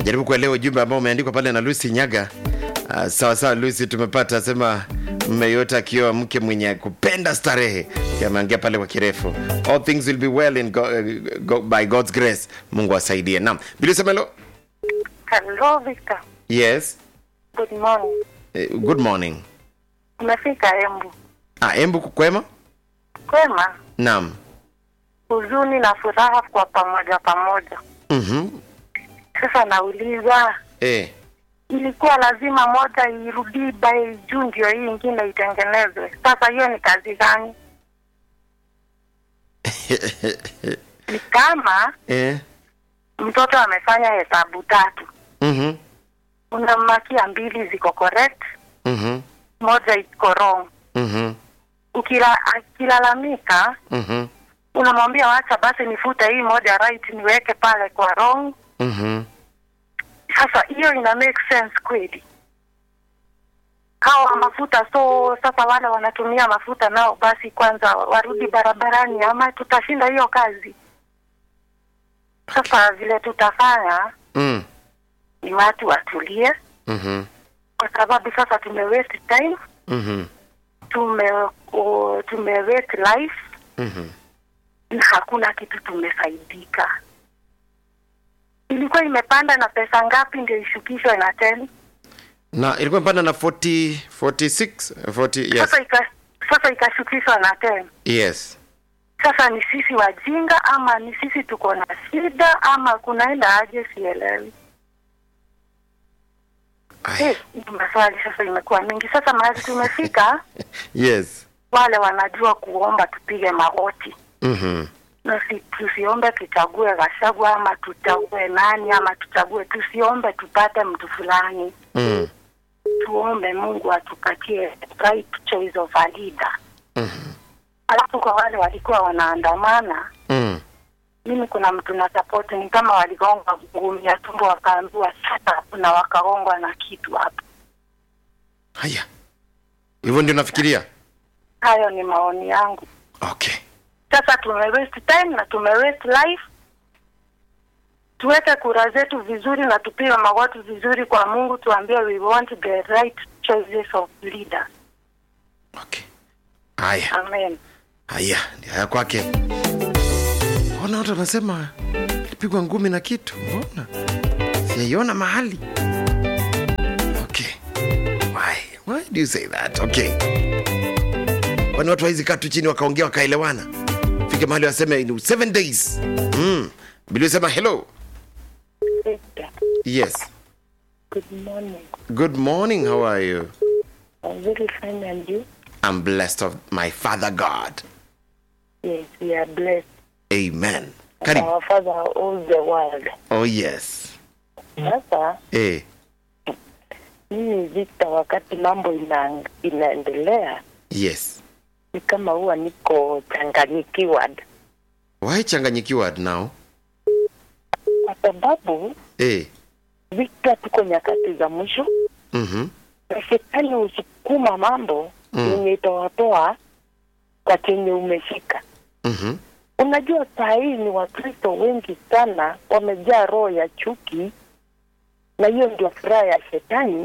jaribu kuelewa ujumbe ambao umeandikwa pale na Lucy Nyaga. Uh, sawa sawa Lucy, tumepata sema mme yote akiwa mke mwenye kupenda starehe, ameangia pale kwa kirefu. All things will be well in go, uh, go, by God's grace. Mungu asaidie. Naam, Bili Semelo. Hello Victor. Yes. Good morning. Eh, good morning. Umefika Embu. Ah, Embu kwema? Kwema. Naam. Huzuni na furaha kwa pamoja pamoja. Mhm. Sasa nauliza Eh. ilikuwa lazima moja irudi by juu ndio hii ingine itengenezwe. Sasa hiyo ni kazi gani? Ni kama eh. mtoto amefanya hesabu tatu, Mhm. unammakia mbili ziko correct, Mhm. moja iko wrong. Mhm. Ukila, akilalamika Mhm. unamwambia wacha basi nifute hii moja right niweke pale kwa wrong. Mhm. Sasa hiyo ina make sense kweli? Hawa mafuta, so sasa wale wanatumia mafuta nao basi kwanza warudi barabarani, ama tutashinda hiyo kazi. Sasa vile tutafanya Mm. ni watu watulie, Mhm. kwa sababu sasa tume waste time, Mhm. tume uh, tume waste life Mhm. na hakuna kitu tumefaidika. Ilikuwa imepanda na pesa ngapi ndio ishukishwe na tena? Na ilikuwa imepanda na 40 46 40 yes. Sasa ika, sasa ikashukishwa na tena. Yes. Sasa ni sisi wajinga ama ni sisi tuko na shida ama kunaenda aje? Sielewi. Ay. Eh, maswali sasa imekuwa mingi. Sasa mahali tumefika, Yes. wale wanajua kuomba tupige magoti Mhm. na si, tusiombe tuchague Gachagua ama tuchague nani ama tuchague, tusiombe tupate mtu fulani, Mm. tuombe Mungu atupatie right choice of a leader. Mhm. Alafu kwa wale walikuwa wanaandamana Mm. mimi kuna mtu na support ni kama waligonga ngumi ya tumbo wakaambiwa sasa na wakagongwa na kitu hapo. Haya. Hivyo ndio nafikiria. Hayo ni maoni yangu. Okay. Sasa tume waste time na tume waste life. Tuweke kura zetu vizuri na tupige magoti vizuri kwa Mungu, tuambie we want the right choices of leaders. Okay. Haya. Amen. Haya, ndio haya kwake. Ona watu wanasema alipigwa ngumi na kitu. Mbona? Sijaiona mahali. Okay. Why? Why do you say that? Okay. Kwani watu hawezi kaa tu chini wakaongea wakaelewana? Fike mahali waseme in seven days. Mm. Bili sema hello. Victor, Yes. good morning. Good morning. How are you? I'm very fine and you? I'm blessed of my Father God. Yes, we are blessed. Amen. Karibu. Our Father owns the world. Oh yes. Sasa Eh. mimi Victor, wakati mambo ina, inaendelea Yes. ni kama huwa niko changanyikiwa Why changanyikiwa now? kwa sababu Eh. Victor, tuko nyakati za mwisho Mhm. na shetani husukuma mambo Mm. yenye itawatoa kwa chenye umeshika. Mhm. Unajua, saa hii ni Wakristo wengi sana wamejaa roho ya chuki, na hiyo ndio furaha ya shetani,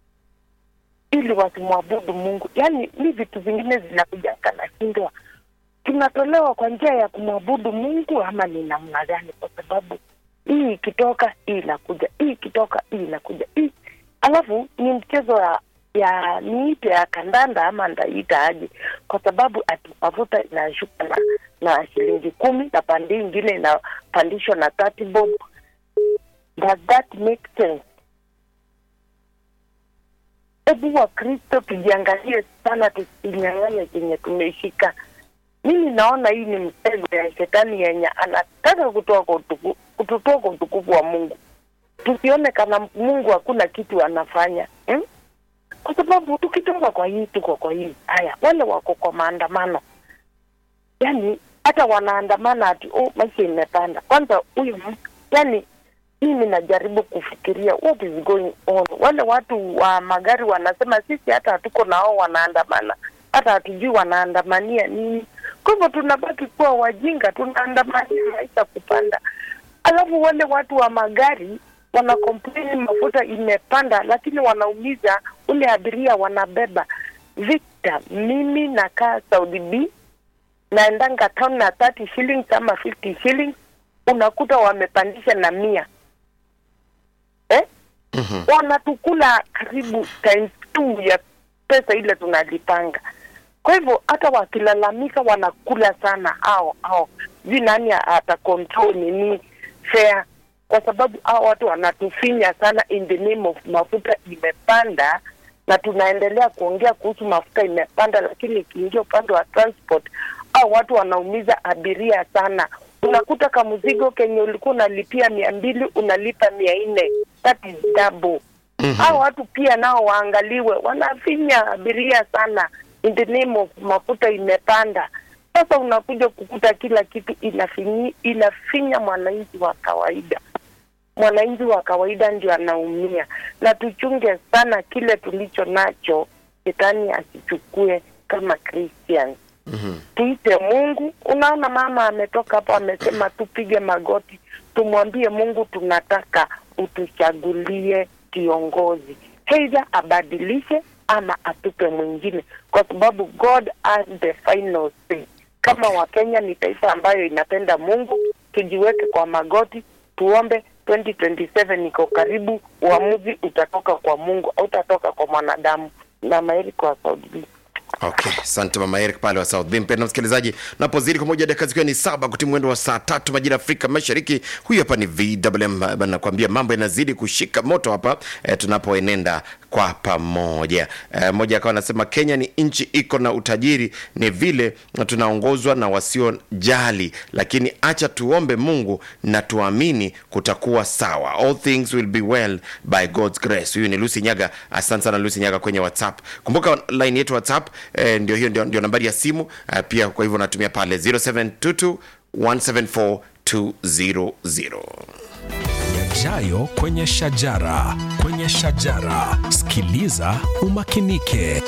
ili wasimwabudu Mungu. Yaani ni vitu vingine zinakuja nashindwa tunatolewa kwa njia ya kumwabudu Mungu ama ni namna gani? Kwa sababu hii ikitoka hii inakuja, hii ikitoka hii inakuja, hii alafu ni mchezo ya ya niite ya kandanda ama ndaita aje, kwa sababu ati mafuta inashuka na na shilingi kumi na pande ingine inapandishwa na 30 bob. Does that make sense? Hebu Wakristo tujiangalie sana, tusinyang'anye chenye tumeshika. Mimi naona hii ni mtego ya shetani yenye anataka kutoa kwa utuku, kututoa kwa utukufu wa Mungu. Tusione kana Mungu hakuna kitu anafanya hmm? Kwa sababu tukitoka kwa hii tuko kwa hii. Haya, wale wako kwa maandamano, yani hata wanaandamana ati oh, maisha imepanda. Kwanza huyu mtu yani, mimi najaribu kufikiria what is going on. Wale watu wa magari wanasema sisi hata hatuko nao, wanaandamana hata hatujui wanaandamania nini. Kwa hivyo tunabaki kuwa wajinga, tunaandamania maisha kupanda, alafu wale watu wa magari wana complain mafuta imepanda, lakini wanaumiza ule abiria wanabeba. Victor, mimi nakaa Saudi B, naendanga town na 30 shillings ama 50 shillings, unakuta wamepandisha na mia eh? Mhm. wanatukula karibu times two ya pesa ile tunalipanga. Kwa hivyo hata wakilalamika wanakula sana hao hao, sijui nani ata control nini fare, kwa sababu hao watu wanatufinya sana in the name of mafuta imepanda, na tunaendelea kuongea kuhusu mafuta imepanda, lakini ikiingia upande wa transport au watu wanaumiza abiria sana. Unakuta kamzigo kenye ulikuwa unalipia mia mbili unalipa mia nne that is double. Hao watu pia nao waangaliwe, wanafinya abiria sana in the name of mafuta imepanda. Sasa unakuja kukuta kila kitu inafinyi, inafinya mwananchi wa kawaida. Mwananchi wa kawaida ndio anaumia, na tuchunge sana kile tulicho nacho, shetani asichukue kama Christians Mhm. tuite Mungu. Unaona, mama ametoka hapo amesema tupige magoti, tumwambie Mungu tunataka utuchagulie kiongozi, aidha abadilishe ama atupe mwingine, kwa sababu God has the final say. Kama Wakenya ni taifa ambayo inapenda Mungu, tujiweke kwa magoti, tuombe. 2027 iko karibu, uamuzi utatoka kwa Mungu au utatoka kwa mwanadamu. na Maeri kwa Saudi. Okay, asante mama Eric pale wa South Bend. Mpendwa msikilizaji, napozidi kwa moja dakika zikiwa ni saba kutimia mwendo wa saa tatu majira ya Afrika Mashariki. Huyu hapa ni VMM, bana, nakwambia mambo yanazidi kushika moto hapa e, tunapoenenda kwa pamoja. E, mmoja akawa anasema Kenya ni nchi iko na utajiri, ni vile tunaongozwa na wasiojali, lakini acha tuombe Mungu na tuamini kutakuwa sawa. All things will be well by God's grace. Huyu ni Lucy Nyaga. Asante sana Lucy Nyaga kwenye WhatsApp. Kumbuka line yetu WhatsApp eh, ndio hiyo ndio, ndio nambari ya simu eh, pia kwa hivyo natumia pale 0722 174 200. yajayo kwenye shajara kwenye shajara sikiliza umakinike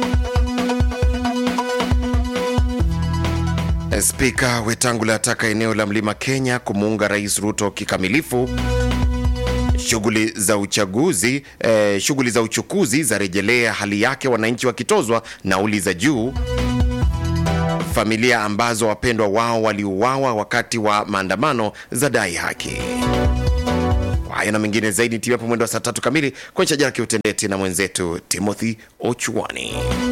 Spika Wetangula ataka eneo la Mlima Kenya kumuunga Rais Ruto kikamilifu. Shughuli za uchaguzi eh, shughuli za uchukuzi za rejelea hali yake, wananchi wakitozwa nauli za juu. Familia ambazo wapendwa wao waliuawa wakati wa maandamano za dai haki. Kwa hayo na mengine zaidi, timu hapo mwendo wa saa tatu kamili kwenye shajara kiutendeti na mwenzetu Timothy Ochuani.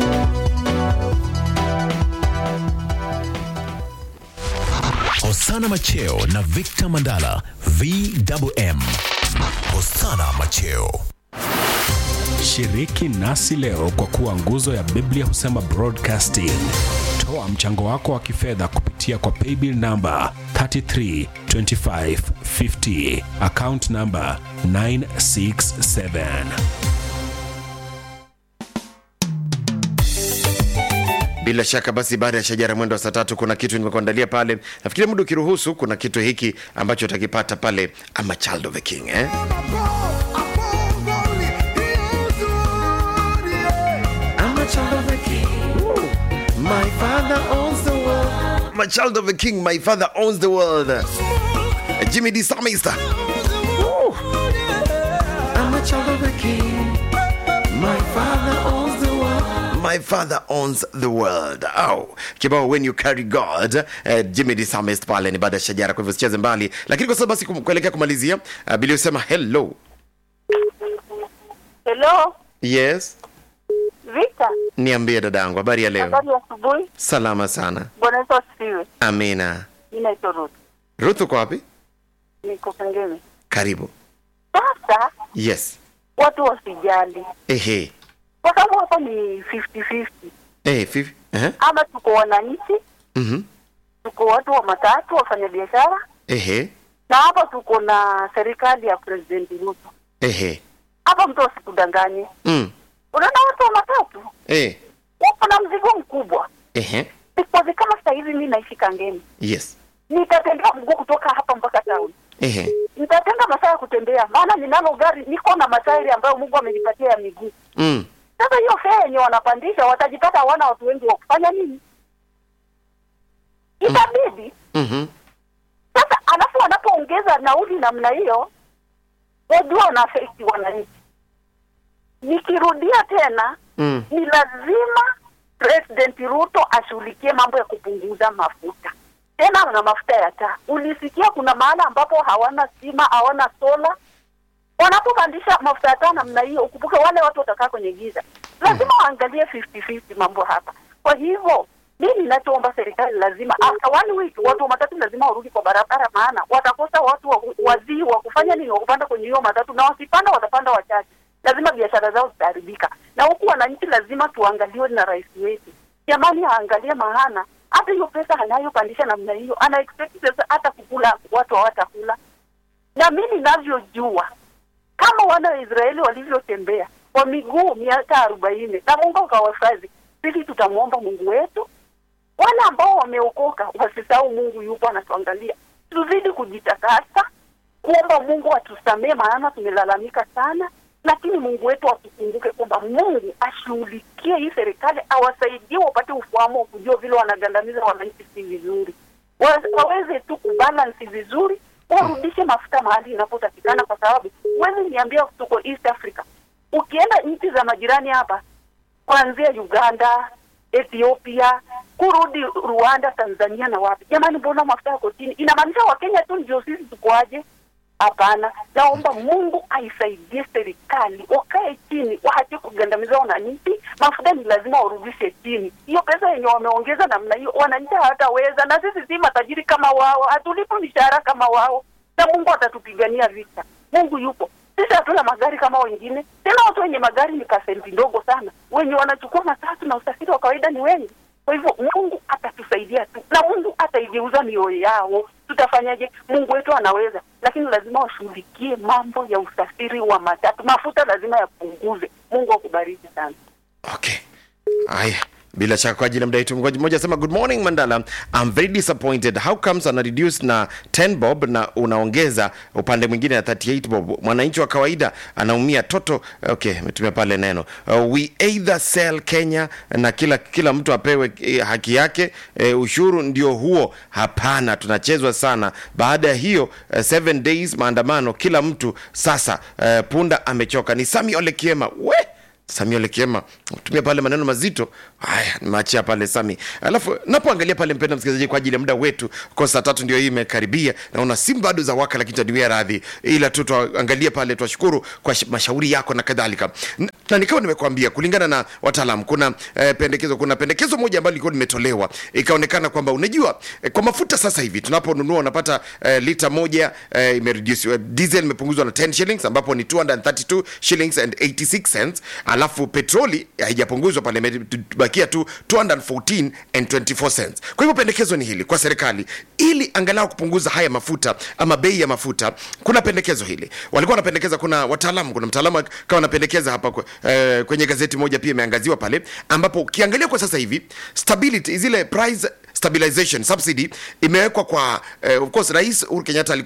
hosana macheo na victor mandala vwm hosana macheo shiriki nasi leo kwa kuwa nguzo ya biblia husema broadcasting toa mchango wako wa kifedha kupitia kwa paybill namba 332550 account namba 967 Bila shaka basi, baada ya shajara mwendo wa saa tatu kuna kitu nimekuandalia pale. Nafikiri muda ukiruhusu, kuna kitu hiki ambacho utakipata pale, ama child of the king eh? I'm a child of the king. Woo. My father owns the world. I'm a child of the king. My father owns the world. Jimmy D. Samista. Woo. I'm a child of the king. My father owns the world. My father owns the world. Au kibao when you carry God. Eh, Jimmy D. Samist pale ni baada ya shajara, kwa hivyo sicheze mbali, lakini kwa sababu basi kum- kuelekea kumalizia, uh, Bili usema hello. Hello, Yes, Vita, niambie dadangu, habari ya leo? habari ya asubuhi. Salama sana, Bwana Yesu asifiwe. amina. Mimi naitwa Ruth, Ruth uko wapi? niko Kangemi. Karibu. Sasa Yes. watu wasijali, Ehe. kwa sababu hapa ni 50-50, Eh, fifi. Eh. ama tuko wananchi, Mhm. tuko watu wa matatu, wafanya biashara, Ehe. na hapa tuko na serikali ya President Ruto. Ehe. Hapa mtu asikudanganye, Mm. unaona watu wa matatu Eh. wako na mzigo mkubwa. Ehe. Because kama sasa hivi mimi naishi Kangemi, Yes. nitatembea mguu kutoka hapa mpaka town Ehe. nitatenga masaa ya kutembea, maana ninalo gari, niko na matairi ambayo Mungu amenipatia ya miguu. Mm. Sasa hiyo fare yenye wanapandisha, watajipata hawana watu wengi wa kufanya nini? Itabidi Mhm. sasa, alafu wanapoongeza nauli namna hiyo, wajua wanaafekti wananchi. Nikirudia tena Mm. ni lazima President Ruto ashughulikie mambo ya kupunguza mafuta. Tena na mafuta ya taa. Ulisikia kuna mahala ambapo hawana stima, hawana sola. Wanapopandisha mafuta ya taa namna hiyo, ukumbuke wale watu watakaa kwenye giza. Lazima waangalie 50-50 mambo hapa. Kwa hivyo mimi ninachoomba serikali lazima after one week watu wa matatu lazima warudi kwa barabara, maana watakosa watu wa, wazii wa kufanya nini, wa kupanda kwenye hiyo matatu, na wasipanda watapanda wachache lazima biashara zao zitaharibika, na huku wananchi lazima tuangaliwe na rais wetu. Jamani, aangalie maana hata hiyo pesa anayopandisha namna hiyo, ana expect sasa hata kukula watu hawatakula. Na mimi ninavyojua kama wana wa Israeli walivyotembea kwa miguu miaka arobaini na Mungu akawahifadhi, sisi tutamwomba Mungu wetu. Wale ambao wameokoka wasisahau Mungu yupo anatuangalia, tuzidi kujitakasa kuomba Mungu atusamee, maana tumelalamika sana, lakini Mungu wetu atukumbuke kwamba Mungu ashughulikie hii serikali, awasaidie wapate ufahamu wa kujua vile wanagandamiza wananchi si vizuri, Wa- waweze tu kubalansi vizuri, warudishe mafuta mahali inapotakikana, kwa sababu huwezi niambia tuko East Africa, ukienda nchi za majirani hapa kuanzia Uganda, Ethiopia, kurudi Rwanda, Tanzania na wapi. Jamani, mbona mafuta yako chini? Inamaanisha Wakenya tu ndio sisi tukoaje? Hapana, naomba Mungu aisaidie serikali, wakae chini, waache kugandamiza wananchi. Mafuta ni lazima warudishe chini. Hiyo pesa yenye wameongeza namna hiyo, wananchi hawataweza, na sisi si matajiri kama wao, hatulipo mishahara kama wao, na Mungu atatupigania vita. Mungu yupo. Sisi hatuna magari kama wengine, tena watu wenye magari ni pasenti ndogo sana, wenye wanachukua matatu na usafiri wa kawaida ni wengi. Kwa hivyo Mungu atatusaidia tu, na Mungu ataigeuza mioyo yao. Tutafanyaje? Mungu wetu anaweza, lakini lazima washughulikie mambo ya usafiri wa matatu. Mafuta lazima yapunguze. Mungu akubariki sana. Okay. Haya. Bila shaka kwa ajili ya muda wetu mgoji mmoja asema good morning Mandala. I'm very disappointed. How comes ana reduce na 10 bob na unaongeza upande mwingine na 38 bob. Mwananchi wa kawaida anaumia toto. Okay, umetumia pale neno. Uh, we either sell Kenya na kila kila mtu apewe eh, haki yake. Eh, ushuru ndio huo. Hapana, tunachezwa sana. Baada ya hiyo eh, seven days maandamano kila mtu sasa eh, punda amechoka. Ni Sami Ole Kiema. We Samia Lekiema tumia pale maneno mazito haya, nimeachia pale Sami. Alafu napoangalia pale, mpenda msikilizaji, kwa ajili ya muda wetu, kwa saa tatu ndio hii imekaribia, naona simu bado za waka, lakini taniwia radhi, ila tu tuangalie pale, twashukuru kwa sh- mashauri yako na kadhalika. N- Na nikawa nimekuambia kulingana na wataalam, kuna eh, pendekezo, kuna pendekezo moja ambalo lilikuwa limetolewa, ikaonekana kwamba unajua eh, kwa mafuta sasa hivi tunaponunua unapata eh, lita moja eh, imereduce diesel imepunguzwa na 10 shillings ambapo ni 232 shillings and 86 cents alafu petroli haijapunguzwa pale imebakia tu 214 and 24 cents kwa hivyo pendekezo ni hili kwa serikali ili angalau kupunguza haya mafuta ama bei ya mafuta kuna pendekezo hili walikuwa wanapendekeza kuna wataalamu kuna mtaalamu kama anapendekeza hapa kwe- eh, kwenye gazeti moja pia imeangaziwa pale ambapo ukiangalia kwa sasa hivi stability zile price stabilization subsidy imewekwa kwa eh, of course rais Uhuru Kenyatta alikuwa